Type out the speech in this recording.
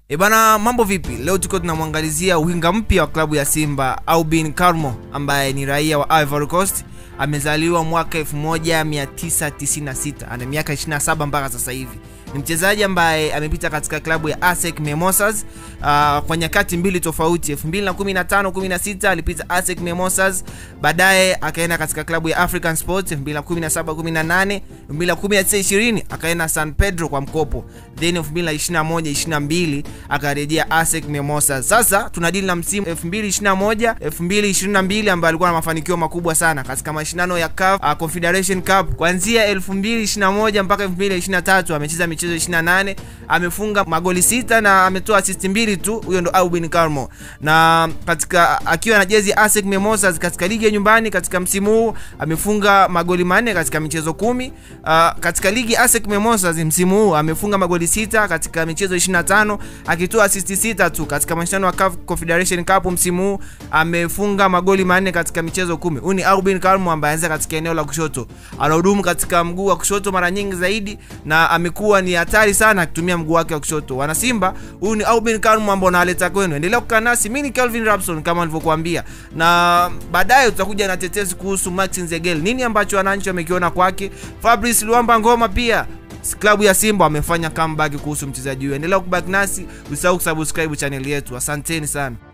E bana, mambo vipi? Leo tuko tunamwangalizia winga mpya wa klabu ya Simba Aubin Carmo ambaye ni raia wa Ivory Coast. Amezaliwa mwaka 1996 ana miaka 27 mpaka sasa hivi. Ni mchezaji ambaye amepita katika klabu ya ASEC Mimosas uh, kwa nyakati mbili tofauti. 2015 16 alipita ASEC Mimosas, baadaye akaenda katika klabu ya African Sports 2017 18, 2019 20 akaenda San Pedro kwa mkopo, then 2021 22 akarejea ASEC Mimosas. Sasa tunadili na msimu 2021 2022 ambaye alikuwa na mafanikio makubwa sana katika mashindano ya CAF uh, Confederation Cup kuanzia 2021 mpaka 2023 amecheza michezo 28 amefunga magoli sita na ametoa assist mbili tu. Huyo ndo Aubin Carmo, na katika akiwa na jezi ASEC Mimosas katika ligi ya nyumbani katika msimu huu amefunga magoli manne katika michezo kumi. Uh, katika ligi ASEC Mimosas msimu huu amefunga magoli sita katika michezo 25 akitoa assist sita tu. Katika mashindano ya CAF Confederation Cup msimu huu amefunga magoli manne katika michezo kumi. Huyu ni Aubin Carmo ambaye anza katika eneo la kushoto, anahudumu katika mguu wa kushoto mara nyingi zaidi na amekuwa ni hatari sana akitumia mguu wake wa kushoto. Wana Simba, huyu ni Aubin Carmo ambao naleta kwenu. Endelea kukaa nasi, mimi ni Calvin Rapson kama nilivyokuambia, na baadaye tutakuja na tetesi kuhusu Maxi Nzegel, nini ambacho wananchi wamekiona kwake. Fabrice Luamba Ngoma pia klabu ya Simba wamefanya comeback kuhusu mchezaji huyo. Endelea kubaki nasi, usahau kusubscribe channel yetu. Asanteni sana.